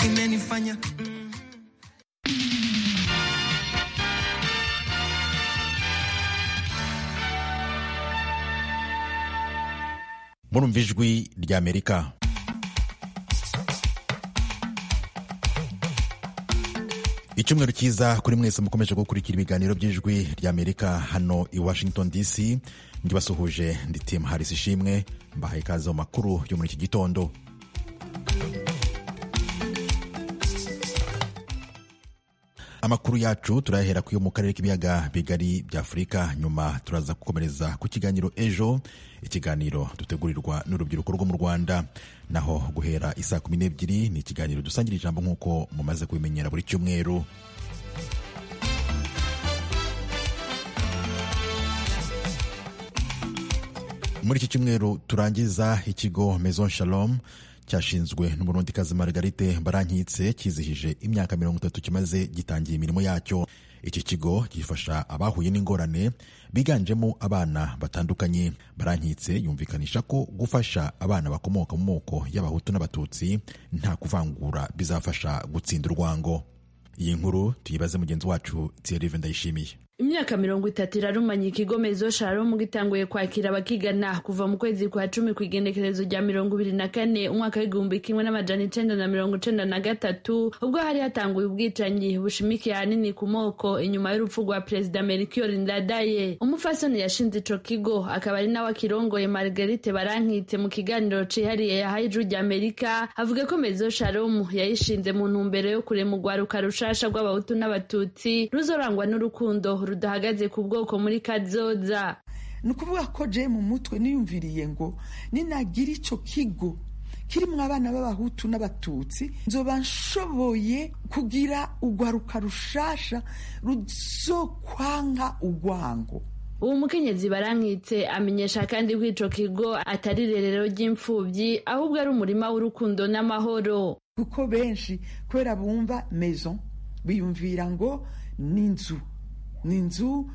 mwanya murumva ijwi ry'amerika icyumweru cyiza kuri mwese mukomeje gukurikira ibiganiro by'ijwi ry'amerika hano i washington dc ndibasuhuje ndi tim harris ishimwe mbahaye ikaze mu makuru yo muri iki gitondo amakuru yacu turayahera kuyo mu karere k'ibiyaga bigari bya afurika nyuma turaza gukomereza ku kiganiro ejo ikiganiro dutegurirwa n'urubyiruko rwo mu rwanda naho guhera isaa kumi n'ebyiri ni ikiganiro dusangira ijambo nk'uko mumaze kubimenyera buri cyumweru muri iki cyumweru turangiza ikigo maison shalom cyashinzwe n'umurundikazi margarite barankitse kizihije imyaka mirongo itatu kimaze gitangiye imirimo yacyo iki kigo gifasha abahuye n'ingorane biganjemo abana batandukanye barankitse yumvikanisha ko gufasha abana bakomoka mu moko y'abahutu n'abatutsi nta kuvangura bizafasha gutsinda urwango iyi nkuru tuyibaze mugenzi wacu thierry ndayishimiye imyaka mirongo itatu irarumanye ikigo mezo sharomu gitanguye kwakira abakigana kuva mu kwezi kwa cumi ku igenekerezo rya mirongo ibiri na kane umwaka w'igihumbi kimwe n'amajana icenda na mirongo icenda na gatatu ubwo hari hatanguye ubwicanyi bushimikiye ahanini ku moko inyuma y'urupfu rwa perezida melchior ndadaye umufasoni yashinze ico kigo akaba ari nawe akirongoye margarite barankitse mu kiganiro cihariye yahaye ijwi rya amerika avuga ko mezo sharomu yayishinze mu ntumbero yo kurema urwaruka rushasha rw'abahutu n'abatutsi ruzorangwa n'urukundo rudahagaze ku bwoko muri kazoza ni ukuvuga ko je mu mutwe niyumviriye ngo ninagira icyo kigo kirimo abana b'abahutu n'abatutsi nzoba nshoboye kugira urwaruka rushasha ruzokwanga urwango uwo mukenyezi barankitse amenyesha kandi ko ico kigo atari irerero ry'imfubyi ahubwo ari umurima w'urukundo n'amahoro kuko benshi kubera bumva maison biyumvira ngo ni inzu ni inzu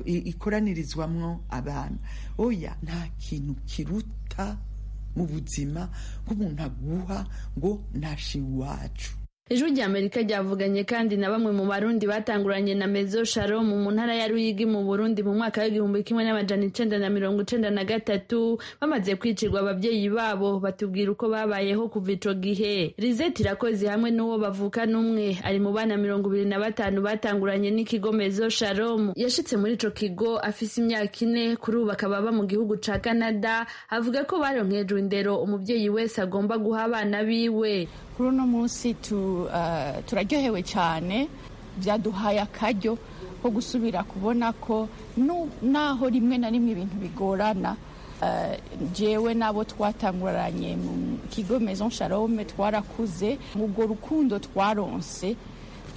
ikoranirizwamo abana oya nta kintu kiruta mu buzima bw'umuntu aguha ngo ntashe iwacu ijwi rya amerika ryavuganye kandi na bamwe mu barundi batanguranye na mezo sharom mu ntara ya ruyigi mu burundi mu mwaka w'igihumbi kimwe n'amajana icenda na mirongo icenda na gatatu bamaze kwicirwa ababyeyi babo batubwira uko babayeho kuva ico gihe rizeti irakoze hamwe n'uwo bavukana umwe ari mu bana mirongo ibiri na batanu batanguranye n'ikigo mezo sharom yashitse muri ico kigo afise imyaka ine kuri ubu akaba aba mu gihugu ca canada avuga ko baronkejwe indero umuvyeyi wese agomba guha abana biwe kuri uno munsi turaryohewe cyane byaduhaye akaryo ko gusubira kubona ko naho rimwe na rimwe ibintu bigorana jewe n'abo twatanguranye mu kigo maison shalome twarakuze ubwo rukundo twaronse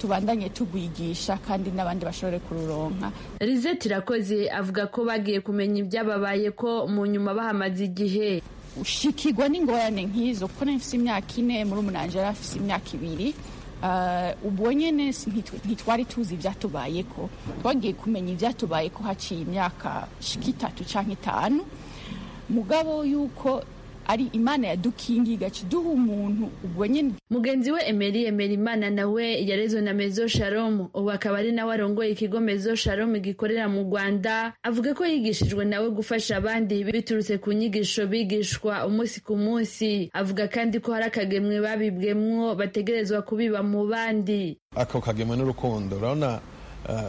tubandanye tugwigisha kandi n'abandi bashobore kururonka rizeti irakoze avuga ko bagiye kumenya ibyababaye ko mu nyuma bahamaze igihe ushikirwa n'ingorane nk'izo kuko nari mfite imyaka ine muri umunanje yari afite imyaka ibiri ubwo nyine ntitwari tuzi ibyatubayeko twagiye kumenya ibyatubayeko haciye imyaka shika itatu cyangwa itanu mugabo y'uko ari imana yadukingiga kiduha umuntu ubwo nyine mugenzi we emeri emeri imana nawe yarezwe na mezo sharomu ubu akaba ari nawe arongoye ikigo mezo sharomu gikorera mu rwanda avuga ko yigishijwe nawe gufasha abandi biturutse ku nyigisho bigishwa umunsi ku munsi avuga kandi ko hari akagemwe babibwemwo bategerezwa kubiba mu bandi ako kagemwe n'urukundo urabona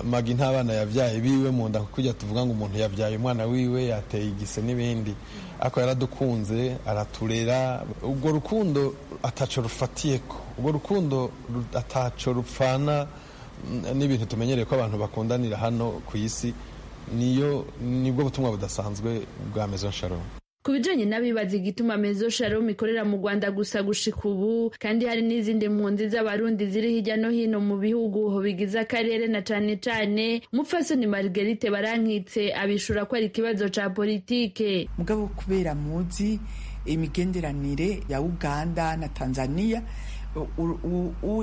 magi ntabana yabyaye biwe mu nda kujya tuvuga ngo umuntu yabyaye umwana wiwe yateye igise n'ibindi ariko yaradukunze araturera urwo rukundo ataco rufatiyeko urwo rukundo ataco rupfana n'ibintu tumenyereye ko abantu bakundanira hano ku isi niyo nibwo butumwa budasanzwe bwa mezo sharomu ku bijanye n'abibaza igituma mezo sharom ikorera mu rwanda gusa gushika ubu kandi hari n'izindi mpunzi z'abarundi ziri hirya no hino mu bihugu bigize akarere na cane cane umupfasoni margarite barankitse abishura ko ari ikibazo ca politike mugabo kubera muzi imigenderanire ya uganda na tanzania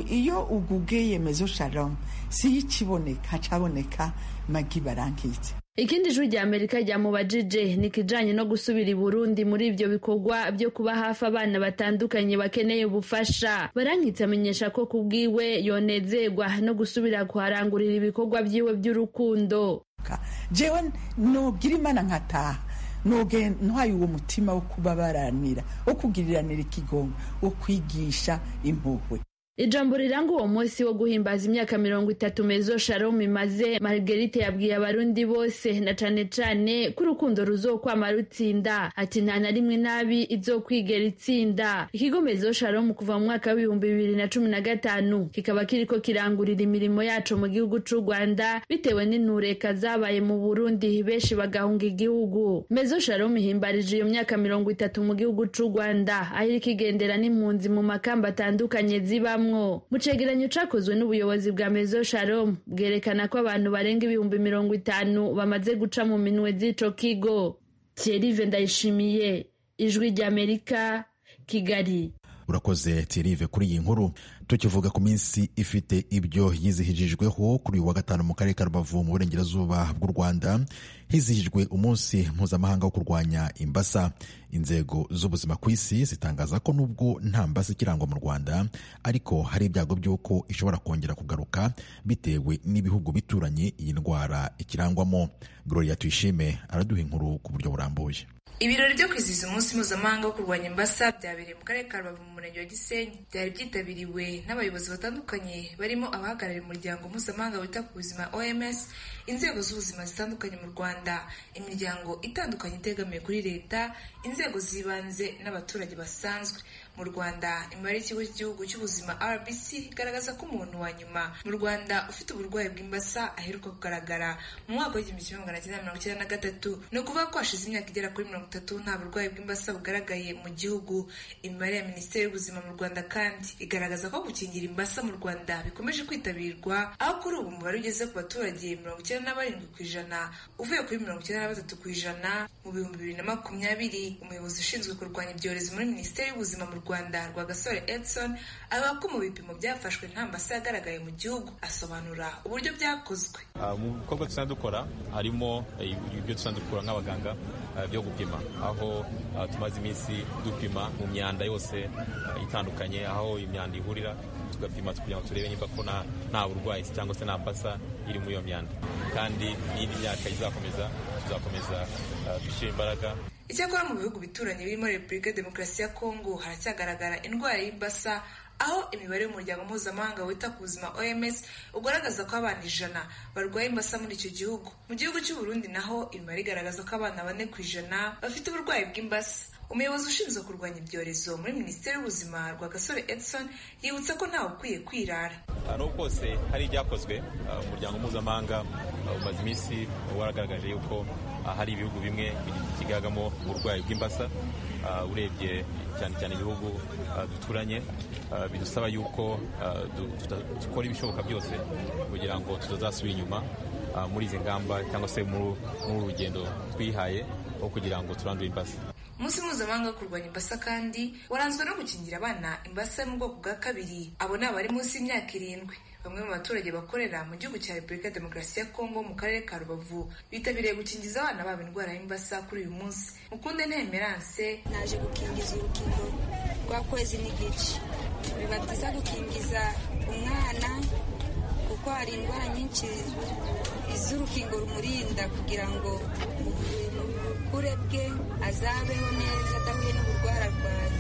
iyo ugugeye mezo sharom siyo ikiboneka hacaboneka magi barankitse ikindi jwi rya amerika ryamubajije ni ikijyanye no gusubira i burundi muri ibyo bikorwa byo kuba hafi abana batandukanye bakeneye ubufasha barankitse amenyesha ko ku bwiwe yonezerwa no gusubira kuharangurira ibikorwa byiwe by'urukundo jewe nogira imana nkataha ntwaye uwo mutima wo kubabaranira wo kugiriranira ikigongo wo kwigisha impuhwe ijambo riranga uwo munsi wo guhimbaza imyaka mirongo itatu mezo sharomu imaze margarite yabwiye abarundi bose na cane cane ko urukundo ruzokwama rutsinda ati nta na rimwe nabi izokwigera itsinda ikigo mezo sharomu kuva mu mwaka w'ibihumbi bibiri na cumi na gatanu kikaba kiriko kirangurira imirimo yaco mu gihugu c'u rwanda bitewe n'intureka zabaye mu burundi benshi bagahunga igihugu mezo sharomu ihimbarije iyo myaka mirongo itatu mu gihugu c'u rwanda aho iriko igendera n'impunzi mu makamba atandukanye zibamo mu cegeranyo cakozwe n'ubuyobozi bwa mezo sharom bwerekana ko abantu barenga ibihumbi mirongo itanu bamaze guca mu minwe z'ico kigo thierrive ndayishimiye ijwi ry'amerika kigali urakoze tirive kuri iyi nkuru tukivuga ku minsi ifite ibyo yizihijijweho kuri uyu wa gatanu mu karere ka rubavu mu burengerazuba bw'u rwanda hizihijwe umunsi mpuzamahanga wo kurwanya imbasa inzego z'ubuzima ku isi zitangaza ko nubwo nta mbasa ikirangwa mu rwanda ariko hari ibyago by'uko ishobora kongera kugaruka bitewe n'ibihugu bituranye iyi ndwara ikirangwamo gloria tuyishime araduha inkuru ku buryo burambuye ibirori byo kwizihiza umunsi mpuzamahanga wo kurwanya imbasa byabereye mu karere ka rubavu mu murenge wa gisenyi byari byitabiriwe n'abayobozi batandukanye barimo abahagarariye umuryango mpuzamahanga wita ku buzima oms inzego z'ubuzima zitandukanye mu rwanda imiryango itandukanye itegamiye kuri leta inzego z'ibanze n'abaturage basanzwe mu rwanda imibare y'ikigo cy'igihugu cy'ubuzima rbc igaragaza ko umuntu wa nyuma mu rwanda ufite uburwayi bw'imbasa aheruka kugaragara mu mwaka w'igihumbi kimwe magana cyenda mirongo icyenda na gatatu ni ukuvuga ko hashize imyaka igera kuri mirongo itatu nta burwayi bw'imbasa bugaragaye mu gihugu imibare ya minisiteri y'ubuzima mu rwanda kandi igaragaza ko gukingira imbasa mu rwanda bikomeje kwitabirwa aho kuri ubu umubare ugeze ku baturage mirongo icyenda na barindwi ku ijana uvuye kuri mirongo icyenda na batatu ku ijana mu bihumbi bibiri na makumyabiri umuyobozi ushinzwe kurwanya ibyorezo muri minisiteri y'ubuzima mu rwanda rwagasore edson avuga ko mu bipimo byafashwe nta mbasa yagaragaye mu gihugu asobanura uburyo byakozwe mu bikorwa dusanzwe dukora harimo ibyo dusanzwe dukora nk'abaganga byo gupima aho tumaze iminsi dupima mu myanda yose itandukanye aho imyanda ihurira tugapima kugira ngo turebe niba ko nta burwayi cyangwa se nta mbasa iri muri iyo myanda kandi n'indi myaka izakomeza tuzakomeza gushyira imbaraga icyakora mu bihugu bituranye birimo repubulika demokarasi ya kongo haracyagaragara indwara y'imbasa aho imibare y'umuryango mpuzamahanga wita ku buzima oms ugaragaza ko abana ijana barwaye imbasa muri icyo gihugu mu gihugu cy'uburundi naho imibare igaragaza ko abana bane ku ijana bafite uburwayi bw'imbasa umuyobozi ushinzwe kurwanya ibyorezo muri minisiteri y'ubuzima rwagasore edson yibutsa ko ntawe ukwiye kwirara n'ubu kose hari ibyakozwe umuryango mpuzamahanga umaze iminsi waragaragaje yuko hari ibihugu bimwe bigaragamo uburwayi bw'imbasa urebye cyane cyane ibihugu duturanye bidusaba yuko dukora ibishoboka byose kugira ngo tutazasubira inyuma muri izi ngamba cyangwa se muri urugendo twihaye aho kugira ngo turandure imbasa umunsi mpuzamahanga wo kurwanya imbasa kandi waranzwe no gukingira abana imbasa yo mu bwoko bwa kabiri abo ni abari munsi y'imyaka irindwi bamwe mu baturage bakorera mu gihugu cya repubulika ya demokarasi ya kongo mu karere ka rubavu bitabiriye gukingiza abana babo indwara y'imbasa kuri uyu munsi mukunde ntemeranse naje gukingiza urukingo rwa kwezi n'igice biba byiza gukingiza umwana kuko hari indwara nyinshi z'urukingo rumurinda kugira ngo ubukure bwe azabeho neza adahuye n'uburwara arwaye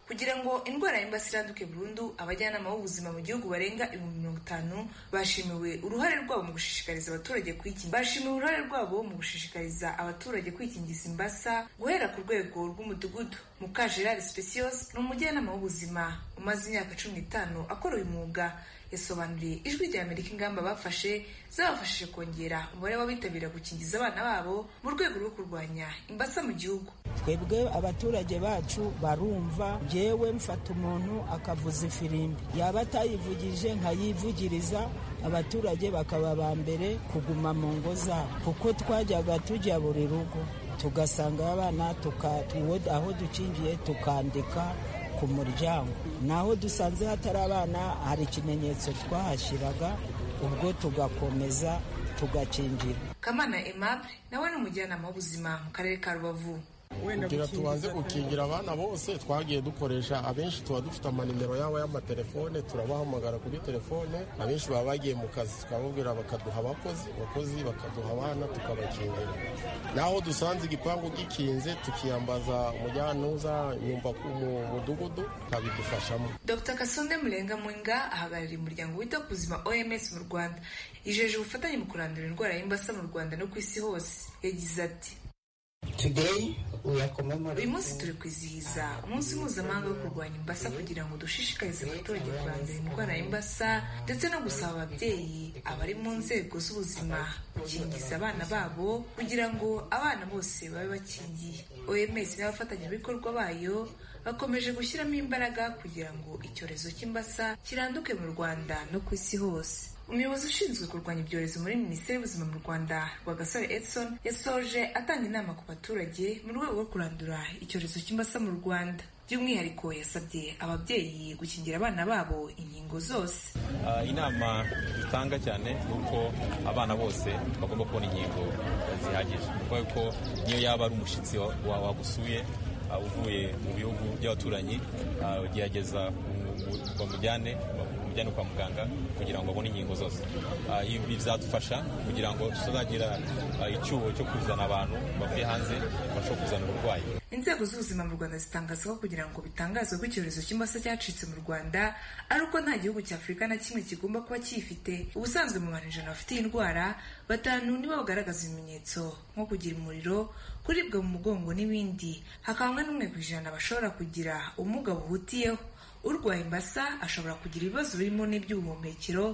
kugira ngo indwara y'imbasa iraduke burundu abajyanama b'ubuzima mu gihugu barenga ibihumbi mirongo itanu bashimiwe uruhare rwabo mu gushishikariza abaturage kwikingiza bashimiwe uruhare rwabo mu gushishikariza abaturage kwikingiza imbasa guhera ku rwego rw'umudugudu mukajerari specios ni umujyanama w'ubuzima umaze imyaka cumi n'itanu akora uyu mwuga yasobanuriye ijwi rya amerika ingamba bafashe zabafashije kongera umubare w'abitabira gukingiza abana babo mu rwego rwo kurwanya imbasa mu gihugu twebwe abaturage bacu barumva yewe mfata umuntu akavuza ifirimbi yaba atayivugije nkayivugiriza abaturage bakaba ba mbere kuguma mu ngo zabo kuko twajyaga tujya buri rugo tugasanga abana aho dukingiye tukandika ku muryango naho dusanze hatari abana hari ikimenyetso twahashyiraga ubwo tugakomeza tugakingira kamana aimable nawe ni umujyanama w'ubuzima mu karere ka rubavu kugira tubanze gukingira abana bose twagiye dukoresha abenshi tuba dufite amanimero yabo y'amatelefone turabahamagara kuri telefone abenshi baba bagiye mu kazi tukababwira bakaduha abakozi abakozi bakaduha abana tukabakingira naho dusanze igipangu gikinze tukiyambaza umujyantuza nyumva mu mudugudu tukabidufashamo dr kasonde murenga mwinga ahagarariye umuryango wita ku buzima oms mu rwanda yijeje ubufatanye mu kurandura indwara y'imbasa mu rwanda no ku isi hose yagize ati uyu munsi turi kwizihiza umunsi mpuzamahanga wo kurwanya imbasa kugira ngo dushishikarize abaturage kurandura indwara y'imbasa ndetse no gusaba ababyeyi abari mu nzego z'ubuzima gukingiza abana babo kugira ngo abana bose babe bakingiye oms n'abafatanyabikorwa bayo bakomeje gushyiramo imbaraga kugira ngo icyorezo cy'imbasa kiranduke mu rwanda no ku isi hose umuyobozi ushinzwe kurwanya ibyorezo muri minisiteri y'ubuzima mu rwanda rwagasore edson yasoje atanga inama ku baturage mu rwego rwo kurandura icyorezo cy'imbasa mu rwanda by'umwihariko yasabye ababyeyi gukingira abana babo inkingo zose Ah, inama dutanga cyane ni uko abana bose bagomba kubona inkingo zihagije kuko yuko niyo yaba ari umushyitsi wa- wa- wagusuye ah, uvuye mu bihugu by'abaturanyi ah, gerageza umu- umu- bamujyane bamujyane kwa muganga kugira ngo abone inkingo zose Ah, ibi bizadufasha kugira ngo tutazagira ah, icyuho cyo kuzana abantu bavuye hanze bashobora kuzana uburwayi inzego z'ubuzima mu rwanda zitangaza ko kugira ngo bitangazwe ko icyorezo cy'imbasa cyacitse mu rwanda ari uko nta gihugu cy'afurika na kimwe kigomba kuba kiyifite ubusanzwe mu bantu ijana bafite iyi ndwara batanu nibo bagaragaza ibimenyetso nko kugira umuriro kuribwa mu mugongo n'ibindi hakaba umwe n'umwe ku ijana bashobora kugira ubumuga buhutiyeho urwaye imbasa ashobora kugira ibibazo birimo n'iby'ubuhumekero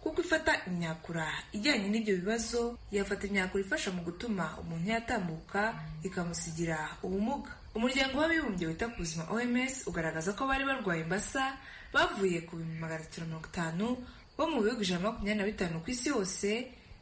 kuko ifata imyakura ijyanye n'ibyo bibazo yafata imyakura ifasha mu gutuma umuntu yatambuka ikamusigira ubumuga umuryango w'abibumbye wita ku buzima oms ugaragaza ko bari barwaye imbasa bavuye ku bihumbi magana atatu na mirongo itanu bo mu bihugu ijana na makumyabiri na bitanu ku isi hose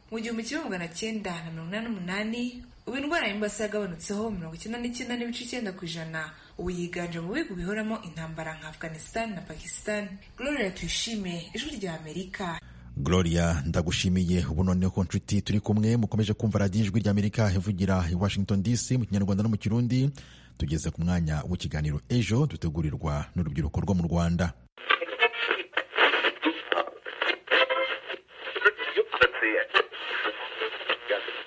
mu gihumbi kimwe magana cyenda na mirongo inani n'umunani ubu indwara y'imbasa yagabanutseho mirongo icyenda n'icyenda n'ibice icyenda ku ijana ubu yiganje mu bihugu bihoramo intambara nka afghanistan na pakistan gloria tuyishime ijwi rya amerika gloria ndagushimiye ubu noneho ko nshuti turi kumwe mukomeje kumva radiyo ijwi ry'amerika ivugira i washington dc mu kinyarwanda no mu kirundi tugeze ku mwanya w'ikiganiro ejo dutegurirwa n'urubyiruko rwo mu rwanda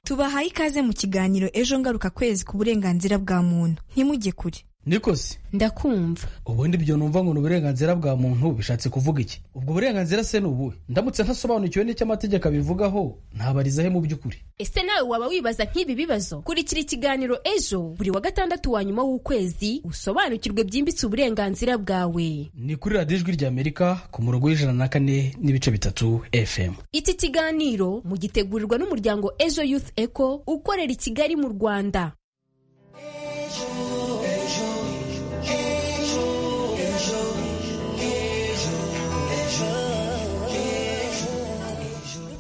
tubahaye ikaze mu kiganiro ejo ngaruka kwezi ku burenganzira bwa muntu ntimujye kure nikosi ndakumva ubundi ibyo numva ngo ni uburenganzira bwa muntu bishatse kuvuga iki ubwo burenganzira se ni ubuhe ndamutse ntasobanukiwe n'icyo amategeko abivugaho ntabariza he mu by'ukuri ese nawe waba wibaza nk'ibi bibazo kurikira ikiganiro ejo buri wa gatandatu wa nyuma w'ukwezi usobanukirwe byimbitse uburenganzira bwawe ni kuri radiyo ijwi ry'amerika ku murongo w'ijana na kane n'ibice bitatu fm iki kiganiro mugitegurirwa n'umuryango ejo youth eco ukorera i kigali mu rwanda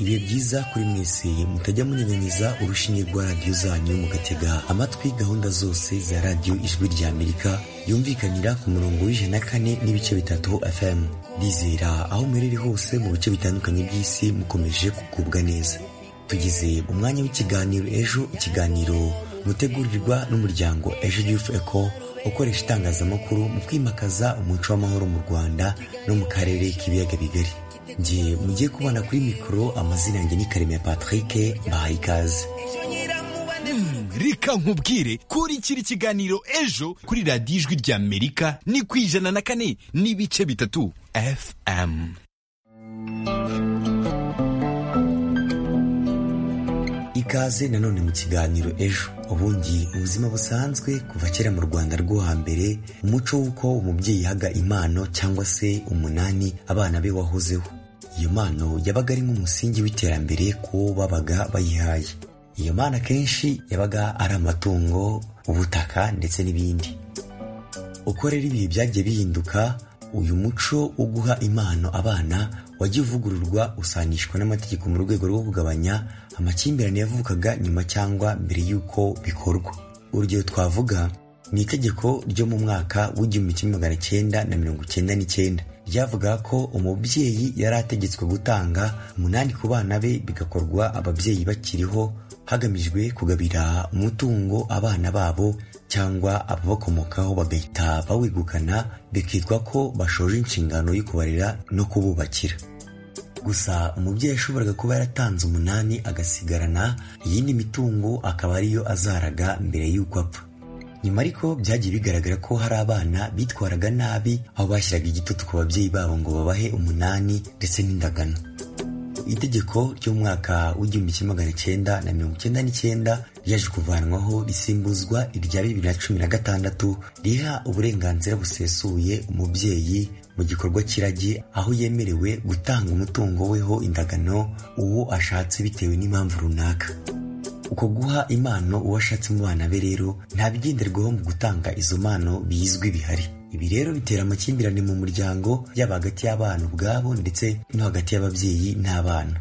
ibihe byiza kuri mwese mutajya munyanyanyiza urushinge rwa radiyo zanyu mugatega amatwi gahunda zose za radiyo ijwi rya amerika yumvikanira ku murongo w'ijana na kane n'ibice bitatu fm rizera aho muherere hose mu bice bitandukanye by'isi mukomeje kugubwa neza tugize umwanya w'ikiganiro ejo ikiganiro mutegurirwa n'umuryango ejo youth eco ukoresha itangazamakuru mu kwimakaza umuco w'amahoro mu rwanda no mu karere k'ibiyaga bigari njye mugiye kubana kuri mikoro amazina yanjye ni karemera patrick mbahaye ikaze reka nkubwire kurikira ikiganiro ejo kuri radiyo ijwi rya amerika ni ku ijana na kane n'ibice bitatu fm ikaze nanone mu kiganiro ejo ubundi ubuzima busanzwe kuva kera mu rwanda rwo hambere umuco w'uko umubyeyi yahaga impano cyangwa se umunani abana be wahozeho iyo mpano yabaga ari nk'umusingi w'iterambere ku wo babaga bayihaye iyo mpano akenshi yabaga ari amatungo ubutaka ndetse n'ibindi uko rero ibihe byagiye bihinduka uyu muco wo guha impano abana wagiye uvugururwa usanishwa n'amategeko mu rwego rwo kugabanya amakimbirane yavukaga nyuma cyangwa mbere y'uko bikorwa urugero twavuga ni itegeko ryo mu mwaka w'igihumbi kimwe magana cyenda na mirongo cyenda n'icyenda ryavugaga ko umubyeyi yari ategetswe gutanga umunani ku bana be bigakorwa ababyeyi bakiriho hagamijwe kugabira umutungo abana babo cyangwa ababakomokaho bagahita bawegukana bikitwa ko bashoje inshingano yo kubarera no kububakira gusa umubyeyi yashoboraga kuba yaratanze umunani agasigarana iyindi mitungo akaba ariyo azaraga mbere y'uko apfa nyuma ariko byagiye bigaragara ko hari abana bitwaraga nabi aho bashyiraga igitutu ku babyeyi babo ngo babahe umunani ndetse n'indagano itegeko ryo mu mwaka w'igihumbi kimwe magana cyenda na mirongo icyenda n'icyenda ryaje kuvanwaho risimbuzwa irya bibiri na cumi na gatandatu riha uburenganzira busesuye umubyeyi mu gikorwa kiragi aho yemerewe gutanga umutungo weho indagano uwo ashatse bitewe n'impamvu runaka uko guha impano uwo ashatse mu bana be rero nta bigenderwaho mu gutanga izo mpano bizwi bihari ibi rero bitera amakimbirane mu muryango yaba hagati y'abana ubwabo ndetse no hagati y'ababyeyi n'abana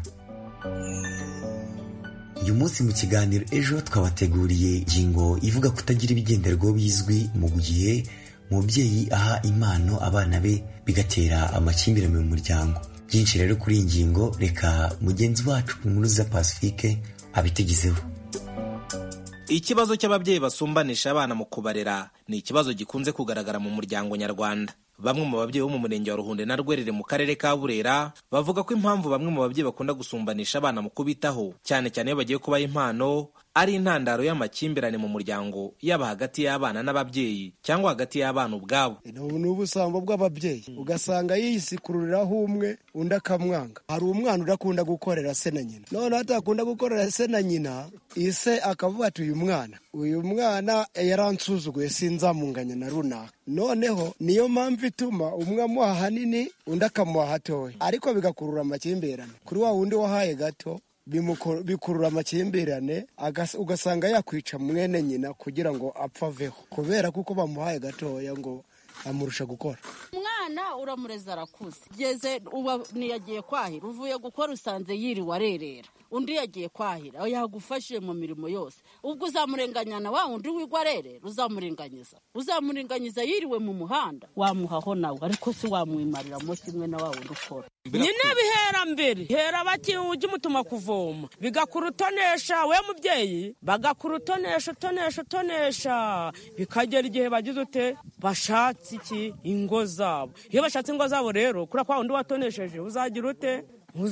uyu munsi mu kiganiro ejo twabateguriye ingingo ivuga kutagira ibigenderwaho bizwi mu gihe umubyeyi aha impano abana be bigatera amakimbirane mu muryango byinshi rero kuri iyi ngingo reka mugenzi wacu nkuru za pacifique abitegezeho ikibazo cy'ababyeyi basumbanisha abana mu kubarera ni ikibazo gikunze kugaragara mu muryango nyarwanda bamwe mu babyeyi bo mu murenge wa ruhunde na rwerere mu karere ka burera bavuga ko impamvu bamwe mu babyeyi bakunda gusumbanisha abana mu kubitaho cyane cyane iyo bagiye kubaha impano ari intandaro y'amakimbirane mu muryango yaba hagati y'abana n'ababyeyi cyangwa hagati y'abana ubwabo ni ubusambo bw'ababyeyi ugasanga yisikururiraho umwe undi akamwanga hari umwana udakunda gukorera se na nyina noneho atakunda gukorera se na nyina ise akavuga ati uyu mwana uyu mwana yaransuzuguye sinzamunganya na runaka noneho niyo mpamvu ituma umwe amuha hanini undi akamuha hatoya ariko bigakurura amakimbirane kuri wa wundi wahaye gato bikurura amakimbirane ugasanga yakwica mwene nyina kugira ngo apfa aveho kubera kuko bamuhaye gatoya ngo amurusha gukora umwana uramureza arakuze ugeze uba ntiyagiye kwahira uvuye gukora usanze yiriwe arerera undi yagiye kwahira yagufashije mu mirimo yose ubwo uzamurenganya na wa wundi wigwa arerera uzamurenganyiza uzamurenganyiza yiriwe mu muhanda wamuhaho nawe ariko si wamwimariramo kimwe na wa wundi ukora nyine bihera mbere hera bakiwe ujye umutuma kuvoma bigakura utonesha we mubyeyi bagakura utonesha utonesha utonesha bikagera igihe bagize ute bashatse iki ingo zabo iyo bashatse ingo zabo rero kuri kwa wundi watonesheje uzagira ute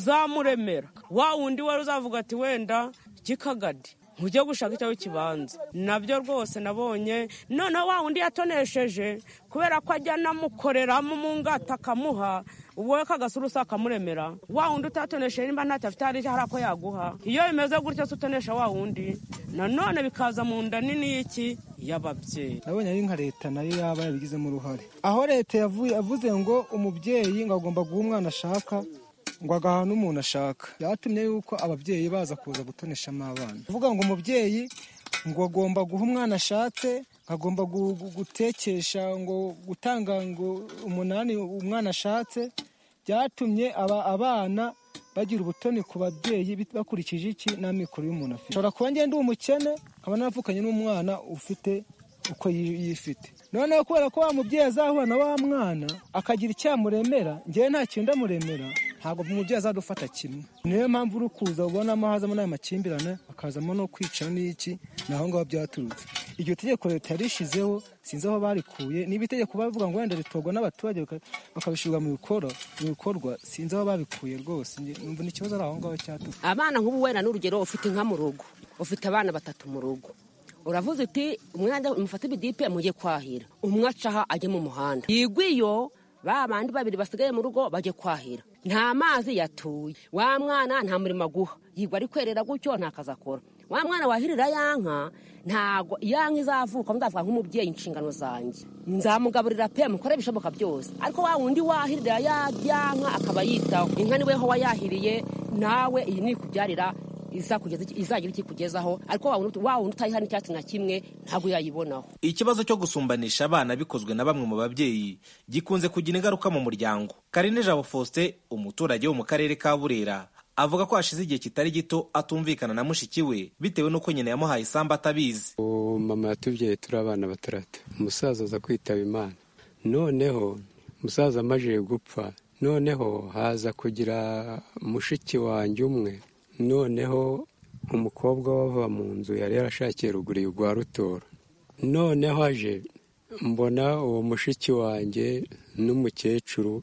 ntuzamuremera wa wundi wari uzavuga ati wenda kikagadi ntujye gushaka icyo kibanza nabyo rwose nabonye noneho wa wundi yatonesheje kubera ko ajya anamukoreramo mu ngata akamuha ubwo we kagasurusa akamuremera wa wundi utatonesheje nimba ntacyo afite hari ako yaguha iyo bimeze gutyo se utonesha wa wundi nanone bikaza mu nda nini y'iki y'ababyeyi nabonye ari nka leta nayo yaba yabigizemo uruhare aho leta yavuze ngo umubyeyi ngo agomba guha umwana ashaka ngo agaha n'umuntu ashaka byatumye yuko ababyeyi baza kuza gutoneshamo abana uvuga ngo umubyeyi ngo agomba guha umwana ashatse agomba gutekesha ngo gutanga ngo umunani umwana ashatse byatumye aba abana bagira ubutoni ku babyeyi bakurikije iki n'amikoro y'umuntu afite ushobora kuba ngenda ndi umukene nkaba navukanye n'umwana ufite uko yifite noneho kubera ko wa mubyeyi azahura na wa mwana akagira icyamuremera ngewe nta kintu ndamuremera ntabwo umubyeyi azadufata kimwe niyo mpamvu uri kuza ubonamo hazamo n'aya makimbirane akazamo no kwica n'iki ni aho ngaho byaturutse iryo tegeko leta yarishyizeho sinzi aho barikuye niba itegeko bavuga ngo wenda ritorwa n'abaturage bakabishyirwa mu bikorwa sinzi aho babikuye rwose numva ni ikibazo ari aho ngaho cyaturutse abana nk'ubu wenda n'urugero ufite inka mu rugo ufite abana batatu mu rugo uravuze uti umwana mufate ibidipe mujye kwahira umwe acaha ajye mu muhanda yigwiyo ba bandi babiri basigaye mu rugo bajye kwahira nta mazi yatuye wa mwana nta murimo aguha yigwa ari kwerera gutyo nta kazi akora wa mwana wahirira ya nka ntabwo ya nka izavuka ndavuga nk'umubyeyi inshingano zanjye nzamugaburira pe mukore ibishoboka byose ariko wa wundi wahirira ya nka akaba yitaho inka niwe ho wayahiriye nawe iyi ni ikubyarira izagira iki kugezaho ariko wa wundi utayiha n'icyatsi na kimwe ntabwo yayibonaho ikibazo cyo gusumbanisha abana bikozwe na bamwe mu babyeyi gikunze kugira ingaruka mu muryango karine jabo faustin umuturage wo mu karere ka burera avuga ko hashize igihe kitari gito atumvikana na mushiki we bitewe n'uko nyina yamuhaye isambu atabizi uwo mama yatubyaye turi abana bataratu umusaza aza kwitaba imana noneho umusaza amajije gupfa noneho haza kugira mushiki wanjye umwe noneho umukobwa wava mu nzu yari yarashakiye ruguru rwa rutora noneho aje mbona uwo mushiki wanjye n'umukecuru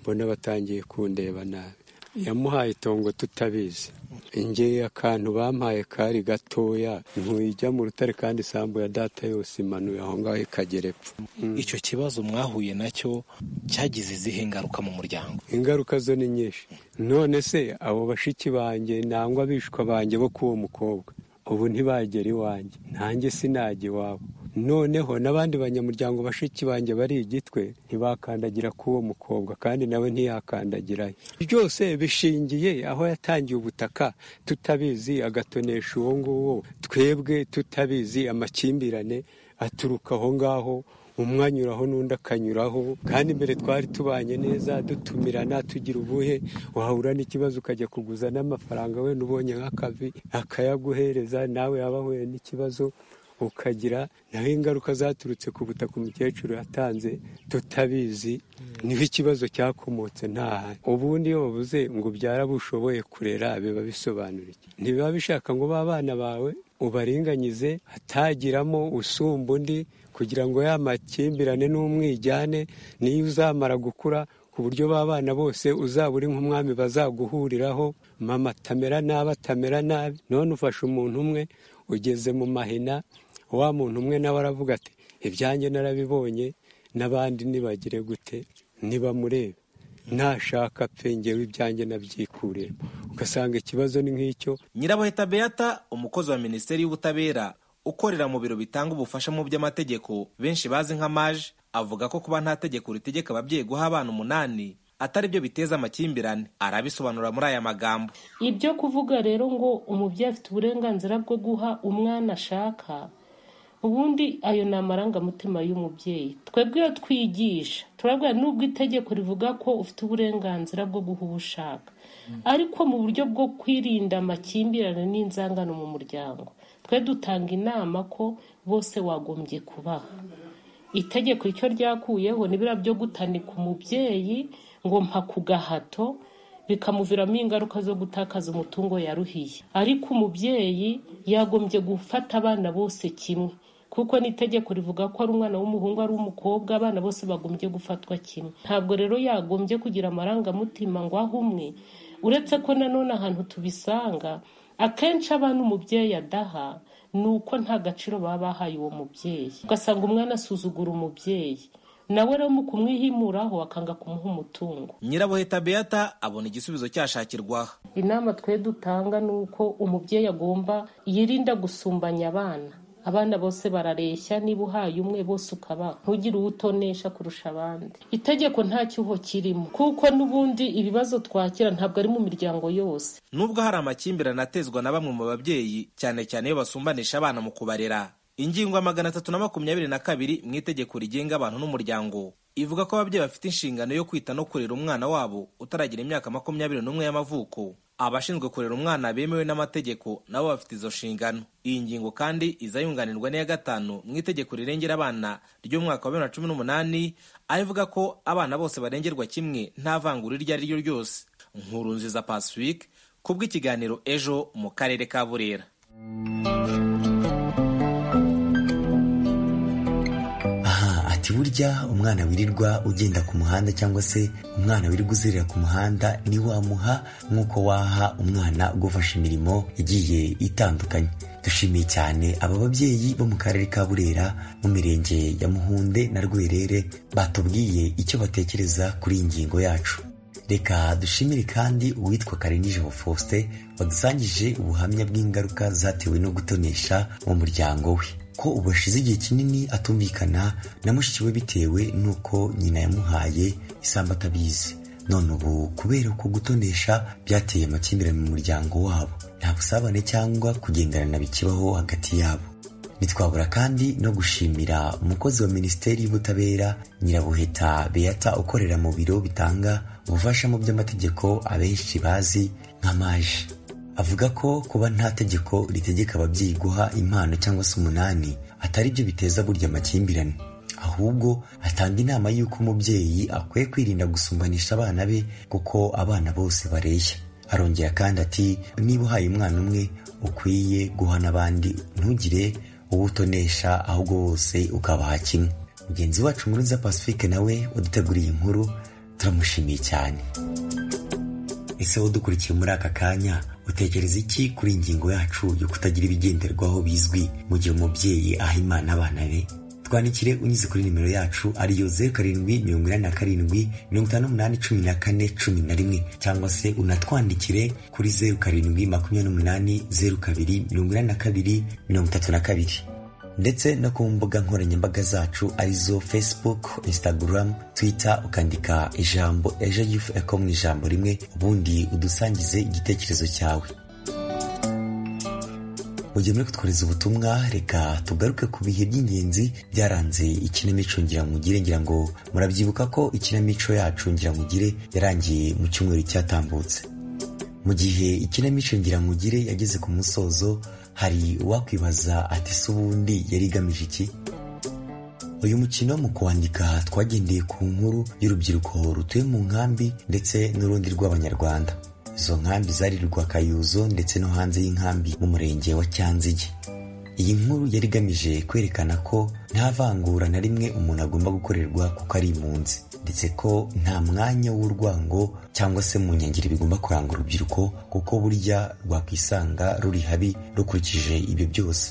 mbona batangiye kundeba nabi yamuhaye itongo tutabizi ingeye akantu bampaye kari gatoya ntujya mu rutare kandi isambu ya data yose imanuye aho ngaho ikagera epfo icyo kibazo mwahuye nacyo cyagize izihe ngaruka mu muryango ingaruka zo ni nyinshi none se abo bashiki banjye nangwa abishwa banjye bo k'uwo mukobwa ubu ntibagera iwanjye nanjye sinajya iwabo noneho n'abandi banyamuryango bashiki banjye bari igitwe ntibakandagira k'uwo mukobwa kandi nawe ntiyakandagirayo byose bishingiye aho yatangiye ubutaka tutabizi agatonesha uwo nguwo twebwe tutabizi amakimbirane aturuka aho ngaho umwe anyuraho n'undi akanyuraho kandi mbere twari tubanye neza dutumirana tugira ubuhe wahura n'ikibazo ukajya kuguza n'amafaranga wenda ubonye nk'akavi akayaguhereza nawe yaba ahuye n'ikibazo ukagira naho ingaruka zaturutse ku butaka umukecuru yatanze tutabizi niho ikibazo cyakomotse ntahane ubundi iyo bavuze ngo ubyara bushoboye kurera biba bisobanura iki ntibiba bishaka ngo b'abana bawe ubaringanyize hatagiramo usumba undi kugira ngo ya makimbirane n'umwijyane niyo uzamara gukura ku buryo b'abana bose uzaba uri nk'umwami bazaguhuriraho mama atamera nabi atamera nabi none ufashe umuntu umwe ugeze mu mahina wa muntu umwe nawe aravuga ati ibyanjye narabibonye n'abandi nibagire gute ntibamurebe nashaka pe ngewe ibyanjye nabyikurira ugasanga ikibazo ni nk'icyo nyirabuheta beata umukozi wa minisiteri y'ubutabera ukorera mu biro bitanga ubufasha mu by'amategeko benshi bazi nka maje avuga ko kuba nta tegeko ritegeka ababyeyi guha abana umunani atari byo biteza amakimbirane arabisobanura muri aya magambo ibyo kuvuga rero ngo umubyeyi afite uburenganzira bwo guha umwana ashaka ubundi ayo ni amarangamutima y'umubyeyi twebwe iyo twigisha turabwira n'ubwo itegeko rivuga ko ufite uburenganzira bwo guha uwo ushaka ariko mu buryo bwo kwirinda amakimbirane n'inzangano mu muryango twe dutanga inama ko bose wagombye kubaha itegeko icyo ryakuyeho ni biriya byo gutanika umubyeyi ngo mpa ku gahato bikamuviramo ingaruka zo gutakaza umutungo yaruhiye ariko umubyeyi yagombye gufata abana bose kimwe kuko n'itegeko rivuga ko ari umwana w'umuhungu ari umukobwa abana bose bagombye gufatwa kimwe ntabwo rero yagombye kugira amarangamutima ngo aho umwe uretse ko nanone ahantu tubisanga akenshi abana umubyeyi adaha ni uko nta gaciro baba bahaye uwo mubyeyi ugasanga umwana asuzugura umubyeyi nawe rero mu kumwihimuraho akanga kumuha umutungo nyirabuheta beata abona igisubizo cyashakirwaho inama twe dutanga ni uko umubyeyi agomba yirinda gusumbanya abana abana bose barareshya niba uhaye umwe bose ukabaha ntugire uwo utonesha kurusha abandi itegeko nta cyuho kirimo kuko n'ubundi ibibazo twakira ntabwo ari mu miryango yose nubwo hari amakimbirane atezwa na bamwe mu babyeyi cyane cyane iyo basumbanisha abana mu kubarera ingingo ya magana atatu na makumyabiri na kabiri mu itegeko rigenga abantu n'umuryango ivuga ko ababyeyi bafite inshingano yo kwita no kurera umwana wabo utaragira imyaka makumyabiri n'umwe y'amavuko abashinzwe kurera umwana bemewe n'amategeko nabo bafite izo nshingano iyi ngingo kandi iza yunganirwa n'iya gatanu mu itegeko rirengera abana ry'umwaka wa bibiri na cumi n'umunani aho ivuga ko abana bose barengerwa kimwe nta vangura iryo ari ryo ryose nkuru nziza pacifique kubw'ikiganiro ejo mu karere ka burera burya umwana wirirwa ugenda ku muhanda cyangwa se umwana wirirwa uzerera ku muhanda ntiwamuha nk'uko waha umwana ugufasha imirimo igiye itandukanye dushimiye cyane aba babyeyi bo mu karere ka burera mu mirenge ya muhunde na rwerere batubwiye icyo batekereza kuri iyi ngingo yacu reka dushimire kandi uwitwa karenijabo faustin wadusangije ubuhamya bw'ingaruka zatewe no gutonesha mu muryango we ko ubu ashize igihe kinini atumvikana na mushiki we bitewe n'uko nyina yamuhaye isambu atabizi none ubu kubera ko gutonesha byateye amakimbirane mu muryango wabo nta busabane cyangwa kugenderana bikibaho hagati yabo ntitwabura kandi no gushimira umukozi wa minisiteri y'ubutabera nyirabuheta beata ukorera mu biro bitanga ubufasha mu by'amategeko abenshi bazi nka maje avuga ko kuba nta tegeko ritegeka ababyeyi guha impano cyangwa se umunani atari byo biteza burya amakimbirane ahubwo atanga inama y'uko umubyeyi akwiye kwirinda gusumbanisha abana be kuko abana bose bareshya arongera kandi ati niba uhaye umwana umwe ukwiye guha n'abandi ntugire uwo utonesha ahubwo bose ukabaha kimwe mugenzi wacu muruza pacifique nawe waduteguriye inkuru turamushimiye cyane ese udukurikiye muri aka kanya utekereza iki kuri ingingo yacu yo kutagira ibigenderwaho bizwi mu gihe umubyeyi aha imana abana be twandikire unyuze kuri nimero yacu ariyo zeru karindwi mirongo inani na karindwi mirongo itanu n'umunani cumi na kane cumi na rimwe cyangwa se unatwandikire kuri zeru karindwi makumyabiri n'umunani zeru kabiri mirongo inani na kabiri mirongo itatu na kabiri ndetse no ku mbuga nkoranyambaga zacu arizo facebook instagram twitter ukandika ijambo ejo yufu eko mu ijambo rimwe ubundi udusangize igitekerezo cyawe mu gihe muri kutwohereza ubutumwa reka tugaruke ku bihe by'ingenzi byaranze ikinamico ngiramugire ngira ngo murabyibuka ko ikinamico yacu ngiramugire yarangiye mu cyumweru cyatambutse mu gihe ikinamico ngiramugire yageze ku musozo hari uwakwibaza ati se ubundi yari igamije iki uyu mukino mu kuwandika twagendeye ku nkuru y'urubyiruko rutuye mu nkambi ndetse n'urundi rw'abanyarwanda izo nkambi zari Rwakayuzo ndetse no hanze y'inkambi mu murenge wa cyanzige iyi nkuru yari igamije kwerekana ko nta vangura na rimwe umuntu agomba gukorerwa kuko ari impunzi ndetse ko nta mwanya w'urwango cyangwa se mu nkengero bigomba kuranga urubyiruko kuko burya rwakwisanga ruri habi rukurikije ibyo byose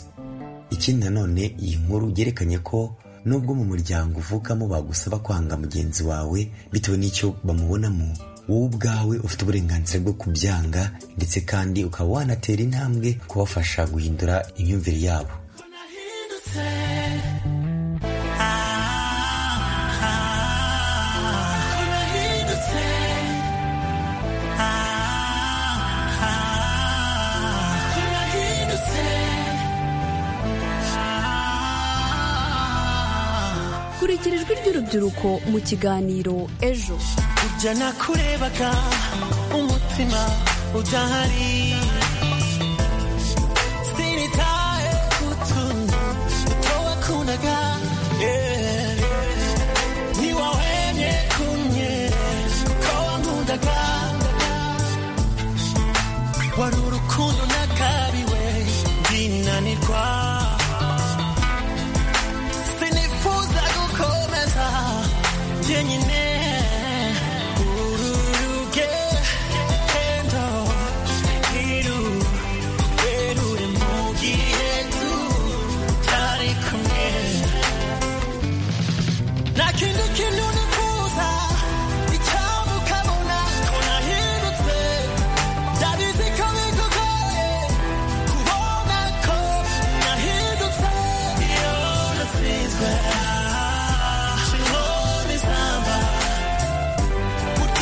ikindi nanone iyi nkuru yerekanye ko nubwo mu muryango uvukamo bagusaba kwanga mugenzi wawe bitewe n'icyo bamubonamo wowe ubwawe ufite uburenganzira bwo kubyanga ndetse kandi ukaba wanatera intambwe kubafasha guhindura imyumvire yabo kurikira ijwi ry'urubyiruko mu kiganiro ejo ujya nakurebaga umutima udahari sinitaye ku tuntu duto wakundaga yeah. ntiwahwemye kumye kuko wankundaga wari urukundo nakabiwe ndinanirwa sinifuza gukomeza jyenyine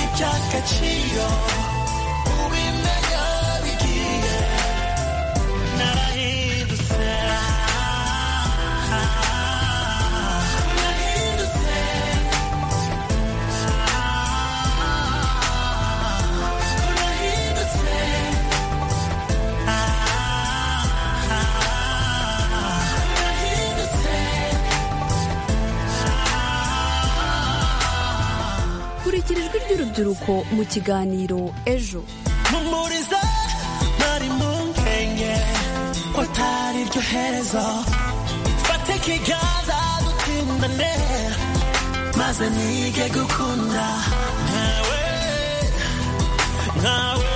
agaciro ubimenya bigiye narahindutse narahindutse narahindutse kurikira ijwi ry'urubyiruko mu kiganiro ejo mpumuriza nari mu nkenge ko atari ryo herezo fate ikiganza dutindane maze nige gukunda nkawe nkawe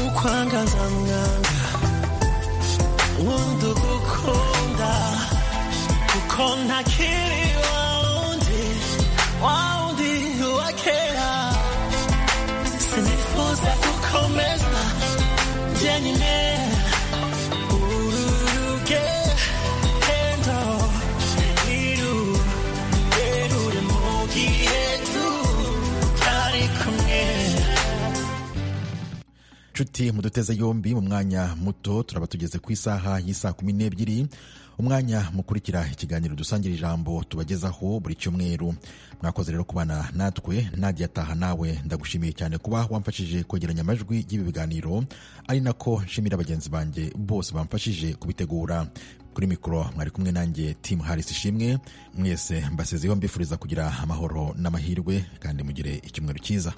ukwangaza mwanga wundi ugukunda kuko ntakiri wundi wundi wa kera sinifuza gukomeza jyenyine uru rugendo iru rurerure mu gihe tutari kumwe inshuti muduteze yombi mu mwanya muto turaba tugeze ku isaha y'isaa kumi n'ebyiri umwanya mukurikira ikiganiro dusangira ijambo tubagezaho buri cyumweru mwakoze rero kubana natwe nadia ataha nawe ndagushimiye cyane kuba wamfashije kwegeranya amajwi y'ibi biganiro ari nako nshimira bagenzi banjye bose bamfashije kubitegura kuri mikoro mwari kumwe nanjye timu harisi ishimwe mwese mbasezeho mbifuriza kugira amahoro n'amahirwe kandi mugire icyumweru cyiza